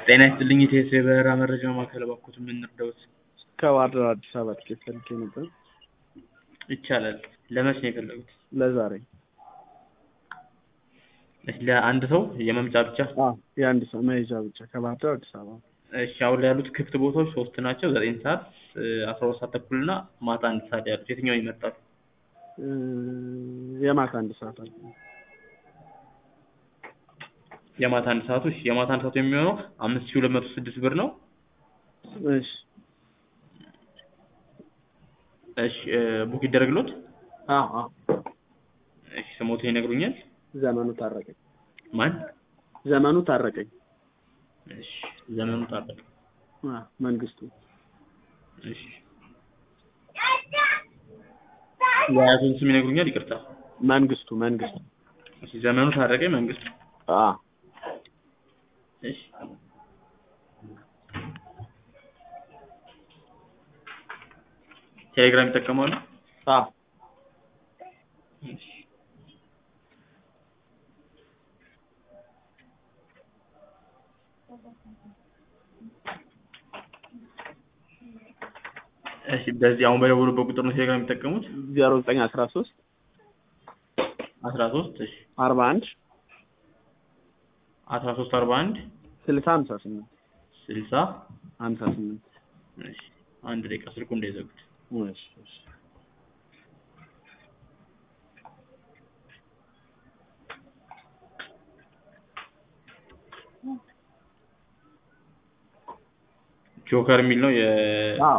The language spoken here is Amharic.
ጤና ይስጥልኝ የኢቲኤስ የበረራ መረጃ ማዕከል እባክዎት ምን ልርዳዎት? ከባህር ዳር አዲስ አበባ ትኬት ፈልጌ ነበር ይቻላል ለመቼ ነው የፈለጉት? ለዛሬ እሺ ለአንድ ሰው የመምጫ ብቻ? አዎ የአንድ ሰው መሄጃ ብቻ ከባህር ዳር አዲስ አበባ እሺ አሁን ላይ ያሉት ክፍት ቦታዎች ሶስት ናቸው ዘጠኝ ሰዓት አስራ ሁለት ሰዓት ተኩል እና ማታ አንድ ሰዓት ያሉት የትኛውን ይመርጣሉ? እ የማታ አንድ ሰዓት አለ የማታ አንድ ሰዓቱ እሺ የማታ አንድ ሰዓቱ የሚሆነው አምስት ሺህ ሁለት መቶ ስድስት ብር ነው እሺ እሺ ቡክ ይደረግልዎት? አዎ አዎ እሺ ስሞትን ይነግሩኛል? ዘመኑ ታረቀኝ ማን? ዘመኑ ታረቀኝ እሺ ዘመኑ ታረቀኝ አዎ መንግስቱ እሺ የአያቱን ስም ይነግሩኛል? ይቅርታ መንግስቱ መንግስቱ እሺ ዘመኑ ታረቀኝ መንግስቱ አዎ እሺ ቴሌግራም ይጠቀማሉ? አዎ እሺ እሺ በዚህ አሁን በደወሉበት ቁጥር ነው ቴሌግራም የሚጠቀሙት? ዜሮ ዘጠኝ አስራ ሶስት አስራ ሶስት እሺ አርባ አንድ አስራ ሶስት አርባ አንድ ስልሳ ሀምሳ ስምንት ስልሳ ሀምሳ ስምንት እሺ አንድ ደቂቃ ስልኩ እንዳይዘጉት እሺ እሺ ጆከር የሚል ነው የ አዎ